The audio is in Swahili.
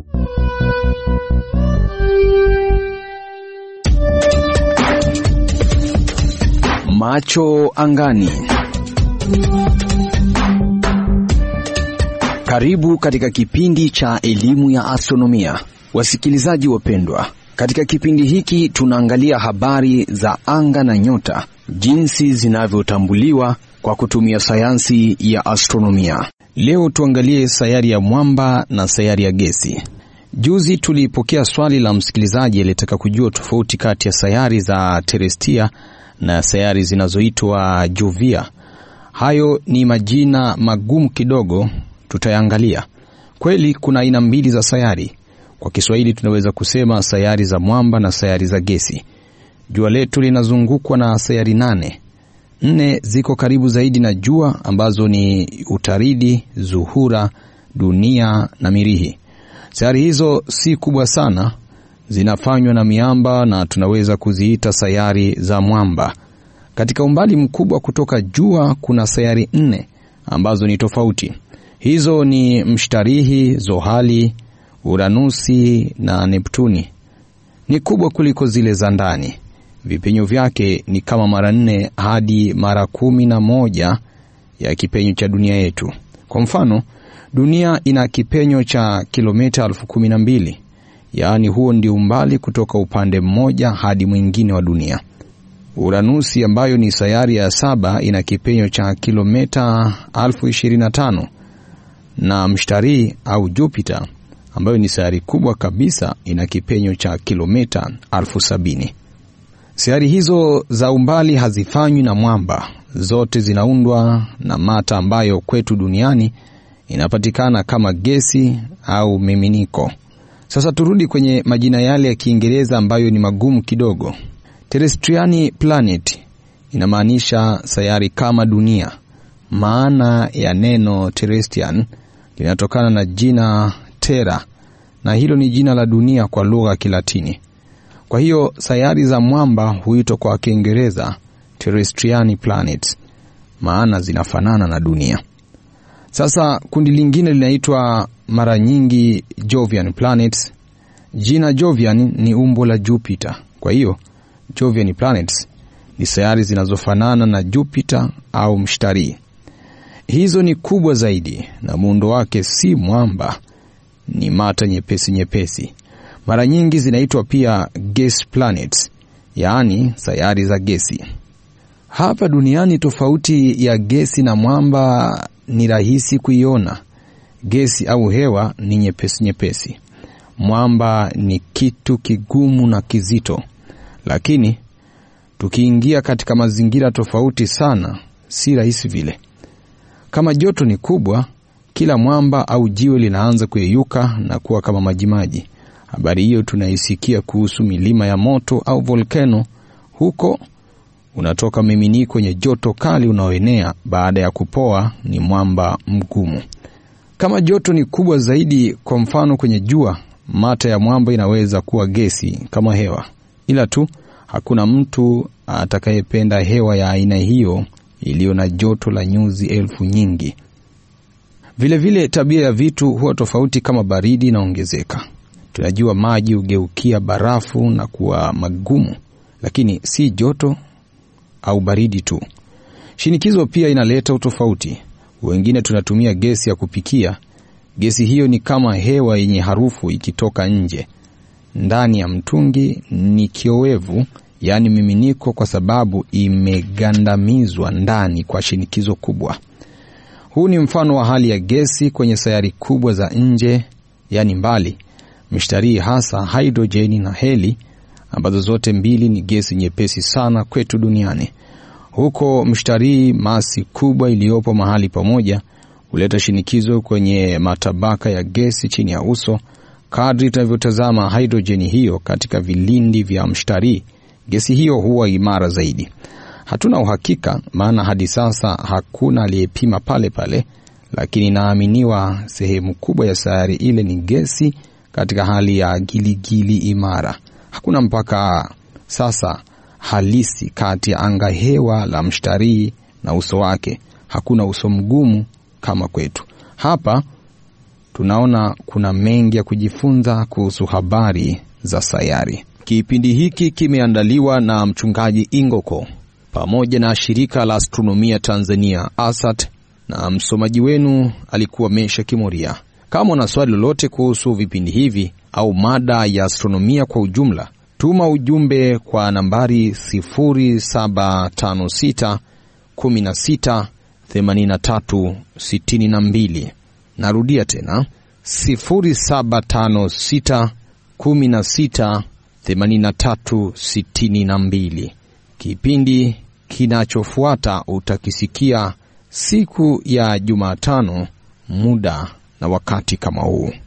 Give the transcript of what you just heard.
Macho angani. Karibu katika kipindi cha elimu ya astronomia, wasikilizaji wapendwa. Katika kipindi hiki tunaangalia habari za anga na nyota, jinsi zinavyotambuliwa kwa kutumia sayansi ya astronomia. Leo tuangalie sayari ya mwamba na sayari ya gesi. Juzi tulipokea swali la msikilizaji aliyetaka kujua tofauti kati ya sayari za terestia na sayari zinazoitwa juvia. Hayo ni majina magumu kidogo, tutayaangalia. Kweli kuna aina mbili za sayari. Kwa Kiswahili tunaweza kusema sayari za mwamba na sayari za gesi. Jua letu linazungukwa na sayari nane. Nne ziko karibu zaidi na jua ambazo ni Utaridi, Zuhura, Dunia na Mirihi. Sayari hizo si kubwa sana, zinafanywa na miamba na tunaweza kuziita sayari za mwamba. Katika umbali mkubwa kutoka jua kuna sayari nne ambazo ni tofauti. Hizo ni Mshtarihi, Zohali, Uranusi na Neptuni. Ni kubwa kuliko zile za ndani. Vipenyo vyake ni kama mara nne hadi mara kumi na moja ya kipenyo cha dunia yetu. Kwa mfano, dunia ina kipenyo cha kilomita elfu kumi na mbili yaani huo ndio umbali kutoka upande mmoja hadi mwingine wa dunia. Uranusi ambayo ni sayari ya saba ina kipenyo cha kilomita elfu ishirini na tano na Mshtarii au Jupiter ambayo ni sayari kubwa kabisa ina kipenyo cha kilomita elfu sabini. Sayari hizo za umbali hazifanywi na mwamba, zote zinaundwa na mata ambayo kwetu duniani inapatikana kama gesi au miminiko. Sasa turudi kwenye majina yale ya Kiingereza ambayo ni magumu kidogo. Terrestriani planet inamaanisha sayari kama dunia. Maana ya neno terrestrian linatokana na jina terra, na hilo ni jina la dunia kwa lugha ya Kilatini. Kwa hiyo sayari za mwamba huitwa kwa Kiingereza terrestriani planets, maana zinafanana na dunia. Sasa kundi lingine linaitwa mara nyingi Jovian planets. Jina Jovian ni umbo la Jupiter, kwa hiyo Jovian planets ni sayari zinazofanana na Jupiter au Mshtarii. Hizo ni kubwa zaidi na muundo wake si mwamba, ni mata nyepesi nyepesi. Mara nyingi zinaitwa pia gas planets, yaani sayari za gesi. Hapa duniani tofauti ya gesi na mwamba ni rahisi kuiona. Gesi au hewa ni nyepesi nyepesi, mwamba ni kitu kigumu na kizito. Lakini tukiingia katika mazingira tofauti sana, si rahisi vile. Kama joto ni kubwa, kila mwamba au jiwe linaanza kuyeyuka na kuwa kama majimaji. Habari hiyo tunaisikia kuhusu milima ya moto au volkano. Huko unatoka miminiko wenye joto kali unaoenea baada ya kupoa, ni mwamba mgumu. Kama joto ni kubwa zaidi, kwa mfano kwenye jua, mata ya mwamba inaweza kuwa gesi kama hewa, ila tu hakuna mtu atakayependa hewa ya aina hiyo iliyo na joto la nyuzi elfu nyingi. Vilevile vile tabia ya vitu huwa tofauti kama baridi inaongezeka. Tunajua maji hugeukia barafu na kuwa magumu, lakini si joto au baridi tu. Shinikizo pia inaleta utofauti. Wengine tunatumia gesi ya kupikia. Gesi hiyo ni kama hewa yenye harufu ikitoka nje. Ndani ya mtungi ni kiowevu, yaani miminiko, kwa sababu imegandamizwa ndani kwa shinikizo kubwa. Huu ni mfano wa hali ya gesi kwenye sayari kubwa za nje, yaani mbali, Mshtarii, hasa hidrojeni na heli, ambazo zote mbili ni gesi nyepesi sana kwetu duniani. Huko Mshtarii, masi kubwa iliyopo mahali pamoja huleta shinikizo kwenye matabaka ya gesi chini ya uso. Kadri tunavyotazama hidrojeni hiyo katika vilindi vya Mshtarii, gesi hiyo huwa imara zaidi. Hatuna uhakika, maana hadi sasa hakuna aliyepima pale pale, lakini inaaminiwa sehemu kubwa ya sayari ile ni gesi katika hali ya giligili imara. Hakuna mpaka sasa halisi kati ya anga hewa la Mshtarii na uso wake. Hakuna uso mgumu kama kwetu. Hapa tunaona kuna mengi ya kujifunza kuhusu habari za sayari. Kipindi hiki kimeandaliwa na mchungaji Ingoko pamoja na shirika la astronomia Tanzania ASAT, na msomaji wenu alikuwa Mesha Kimoria. Kama una swali lolote kuhusu vipindi hivi au mada ya astronomia kwa ujumla, tuma ujumbe kwa nambari 0756 16 83 62. Narudia tena 0756 16 83 62. Kipindi kinachofuata utakisikia siku ya Jumatano, muda na wakati kama huu.